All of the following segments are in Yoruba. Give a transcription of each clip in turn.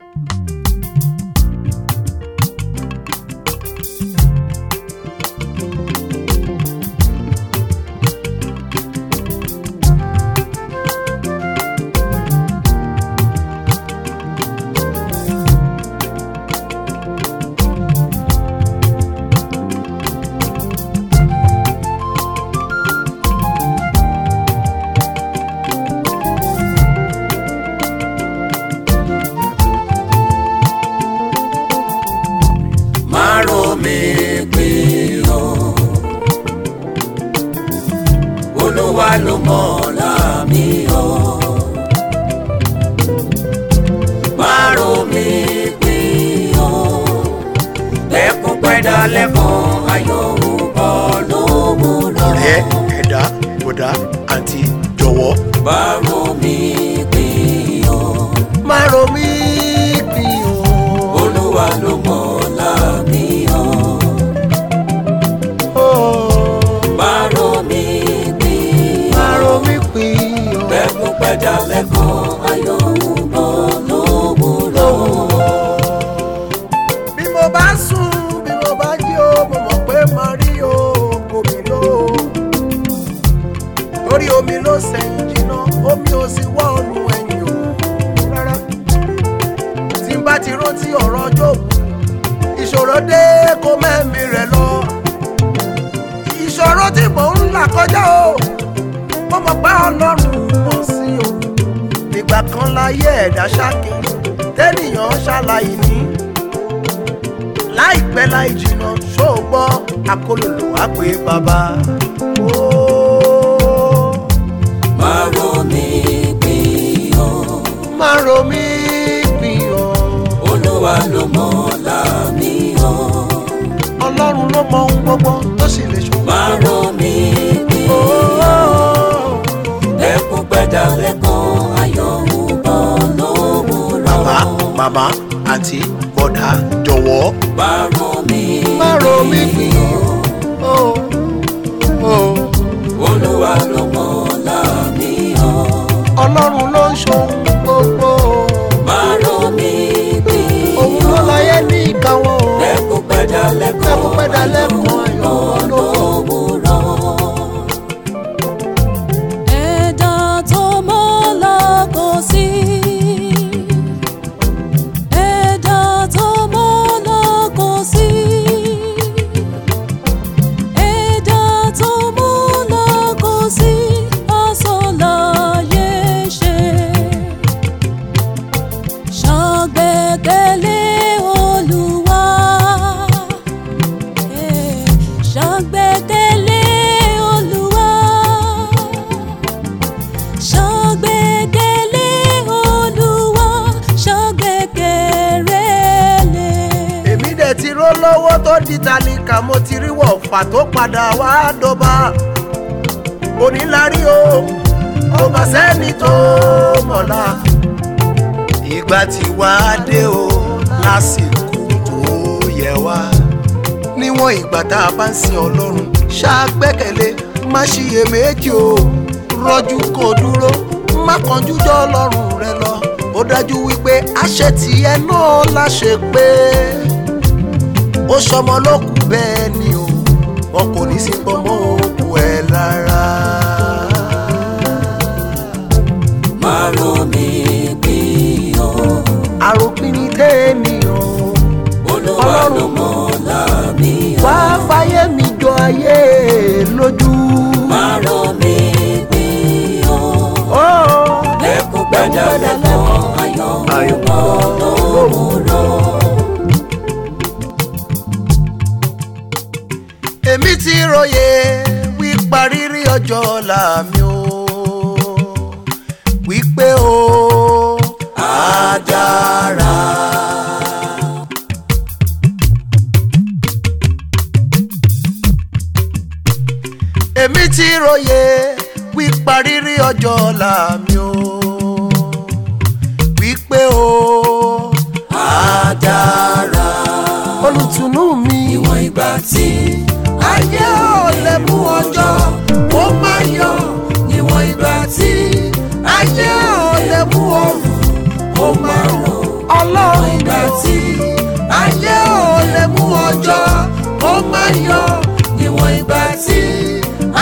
má rò mí pé o olúwa ló mọ̀ ọ̀la mi o má rò mí pé o lẹ́kùn pẹ́dà lẹ́kùn ayọ̀ ń bọ̀ lówùrọ̀ ọ̀rẹ́ ẹ̀dá bọ̀dá àǹtí jọ̀wọ́. má rò mí pé o má ro mí pin o. olúwa ló mọ̀ ọ̀la mi o má rò mí pé má o. ro mí pin o. lẹ́kùn pẹ́jà lẹ́kùn ayọ̀ ń bọ̀ lówùrọ̀. bí mo bá sùn bí mo bá jí o mo mọ̀ pé màá rí o omi ló. torí omi ló sẹ́yìn jìnnà omi ò sì wọ́ ọ̀nù ẹ̀yìn o rárá. tí n bá ti rántí ọ̀rọ̀ jóòbù ìṣòro dé kó mẹ́mí rẹ̀ lọ. ìṣòro tí mò ń là kọjá o mo mọ̀ pé ọlọ́run mọ̀ sí o. ìgbà kan láyé ẹ̀dá ṣáàkì tẹ́nìyàn ṣàlàyé ní láìpẹ́ láì jìnnà ṣó o gbọ́ akólòlò wá pé bàbá. Ó, má rò mí pín o má ro mí pin o olúwa ló mọ̀ ọ̀la mi o ọlọ́run ló mọ ohun gbogbo tó sì lè ṣòwò. má rò mí pín o lẹ́kùn pẹ́jà lẹ́kùn ayọ̀ ń bọ̀ lówùrọ̀. bàbá màmá àǹtí bọ̀dá jọ̀wọ́. má rò mí má ro mí pin o. o olúwa ló mọ̀ ọ̀la mi o ọlọ́run ló ń ṣohun gbogbo. má rò mí pín òun ló láyé ní ìkáwọ́. lẹ́kùn pẹ́jà lẹ́kùn lẹ́kùn pẹ́dà lẹ́kùn ayọ̀ lówùrọ̀. ẹ̀dá tó mọ́ lọ́kọ̀ sí. ẹ̀dá tó mọ́ lọ́kọ̀ sí. ẹ̀dá tó mọ́ lọ́kọ̀ sí. ọ̀sọ̀láyé ṣe. ṣàgbẹ́kẹ̀lé Olúwa. Eh, ṣàgbẹ́kẹ̀lé Olúwa ṣàgbẹ́kẹ̀lé Olúwa ṣàgbẹ́kẹ̀lé. èmi dẹ̀ ti ró lọ́wọ́ tó di tálíkà mo ti rí wọ̀fà tó padà wá dọ́ba onílárí o kò bá sẹ́ni tó mọ̀lá ìgbà tí wàá dé o lásìkò tó yẹ wá níwọ̀n ìgbà tá a bá ń sin ọlọ́run ṣàgbẹ́kẹ̀lé má ṣiyèméjì o rọ́jú kò dúró má kánjú jọ ọlọ́run rẹ lọ ó dájú wípé àṣẹ tìẹ náà láṣẹ pé ó sọmọ lókù bẹ́ẹ̀ ni o wọn kò ní sí pọmọ òkú ẹ lára. má rò mí pín o àròpin ní tèèyàn olúwa ló mọ̀ ọ̀la mi o wá fáyé mi jọ ayé lójú. má rò mí pín o Ó, lẹ́kùn pẹ́jà lẹ́kùn ayọ̀ ń bọ̀ lówùrọ̀. èmi ti róye wípa rírí ọjọ́ ọ̀la mi o wípé o á dára. èmi ti róye wípa rírí ọjọ́ ọ̀la mi o wípé o á dára. olùtùnú mi ìwọ̀n ìgbà tí ayé ò lè mú ọjọ́ ó má yọ níwọ̀n ìgbà tí ayé ò lè mú ọrùn ó máa rọ̀ ọlọ́run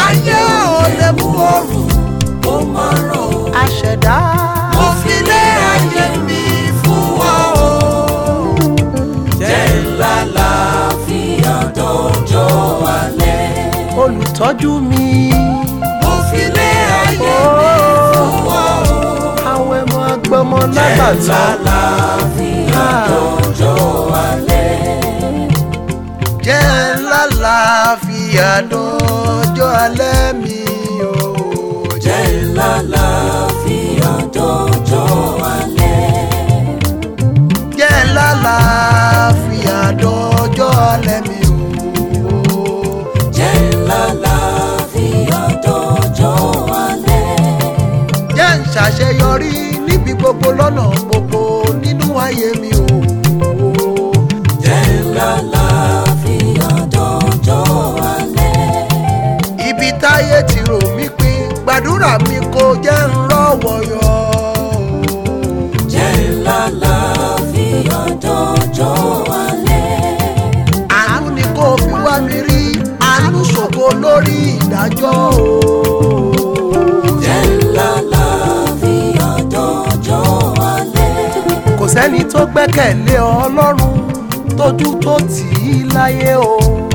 ayé ò lè mú òrùn ó máa ràn ó. àṣẹ̀dá mo fi lé ayé mi fún ọ o. jẹ́ ńlá láàfíà dọ́jọ́ alẹ́. olùtọ́jú mi mo fi lé ayé mi fún ọ. àwọn ẹmọ agbọmọ jẹ́ ńlá lágbàtà láàfíà dọ́jọ́ alẹ́. jẹ́ ńlá láàfíà dọ́jọ́ alẹ́ mi o. jẹ́ ńlá láàfíà dọ́jọ́ alẹ́. jẹ́ ńlá láàfíà dọ́jọ́ alẹ́ mi o. jẹ́ ńlá láàfíà dọ́jọ́ alẹ́. jẹ́ ń ṣàṣeyọrí níbi gbogbo lọ́nà gbogbo nínú ayé mi o. jẹ́ ńlá láàfíà dọ́jọ́ alẹ́. ibi táyé ti rò mí pin gbàdúrà mi kò jẹ́ ń rọ́wọ́ yọ. jẹ́ ńlá láàfíà dọ́jọ́ alẹ́. àánú ni kò fi wá mi rí àánú ṣògo lórí ìdájọ́ o. jẹ́ ńlá láàfíà dọ́jọ́ alẹ́. kò sẹ́ni tó gbẹ́kẹ̀lé ọlọ́run tójú tó tì í láyé o.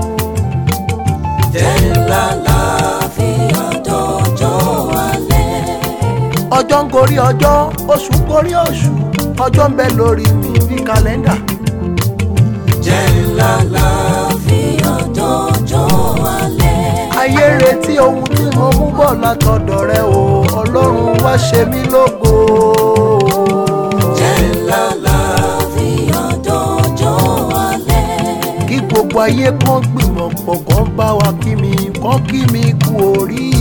jẹ́ ńlá láàfíà dọ́jọ́ alẹ́. ọjọ́ ń gorí ọjọ́ oṣù ń gorí oṣù ọjọ́ ń bẹ lórí mi bí kàlẹ́ndà. jẹ́ ńlá láàfíà dọ́jọ́ alẹ́. ayé retí ohun tí mo mú bọ̀ látọ̀dọ̀ rẹ o ọlọ́run wá ṣe mí lógo. jẹ́ ńlá láàfíà dọ́jọ́ alẹ́. kí gbogbo ayé kan gbìmọ̀ pọ̀ kán bá wa kí mi kán kí mi kú orí